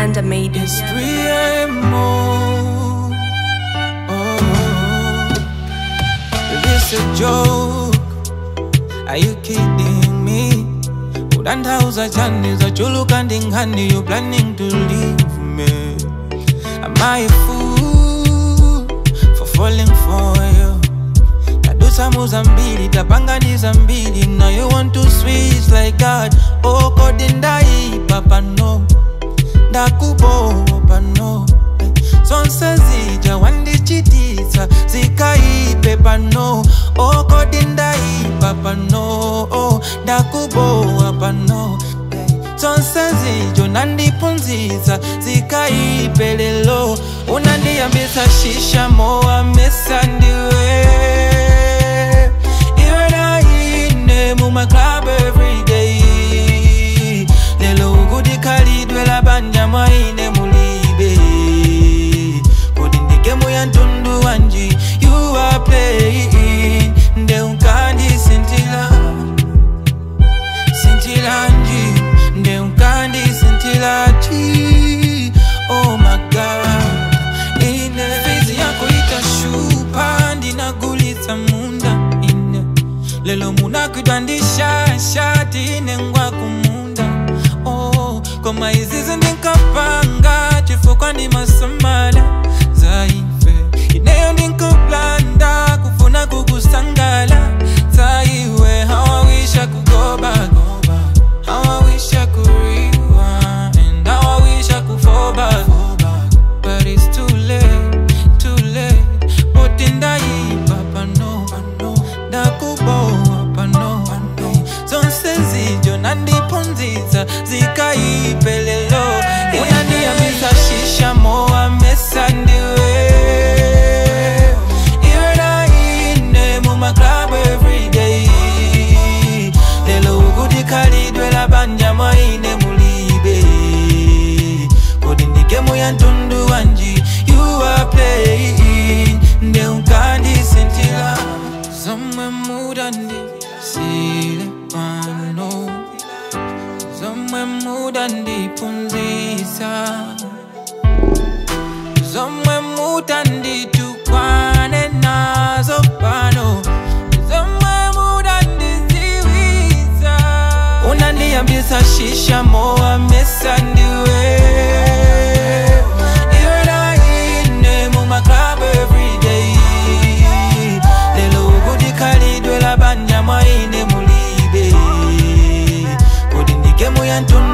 Nyanda made it. It's 3 a.m. Oh, is this a joke? Are you kidding me? Udandauza chani za chulu kandi ngani You planning to leave me Am I a fool For falling for you tadusa muzambili tapanganiza mbili Now you want to switch like God Oh kodi ndaipa pano ndakubopa no zonse zija wandichitisa zikaipe pano okodi ndaipa pano ndakubowa pano zonse zijo nandipunziza zikaipe lelo unandiyambisa shisha mowa mesa ndiwe iwe naine mumaclub everyday lelo ukudikhalidwe labanja mwaine mulibe kodi ndigemu ya ntundu wanji you are playing nde unkandisintila sintilanji nde unkandisintilaji oh my god ine fizi yako itashupa ndinagulitsa munda ine lelo munakwidwa ndishashati ine ngwa kumunda oh, koma izizi ndinkapanga chifukwa ndimasamala zaife ineyo ndinkuplanda kufuna kukusangala zaiwe hawawisha kugoba hawawisha kuriwa and hawawisha kufoba but it's too late too late boti ndaipa pano ndakubowa pano zonse zijo nandipunziza zikaipe lelo unandiyambisa shisha mowa mesa ndiwe iwe naine mumaclub everyday lelo ukudikhalidwe labanja mwaine mulibe kodi ndigemu ya ntundu wanji you are playing nde unkandisintila zomwe mudandi sile pano zomwe mudandipunzisa zomwe mutanditukwane nazo pano zomwe mudandiziwiza unandiyambisa shisha mowa mesa ndiwe iwe naine mumaclub everyday lelo ukudikhalidwe labanja mwaine mulibe kodi ndigemu ya ntundu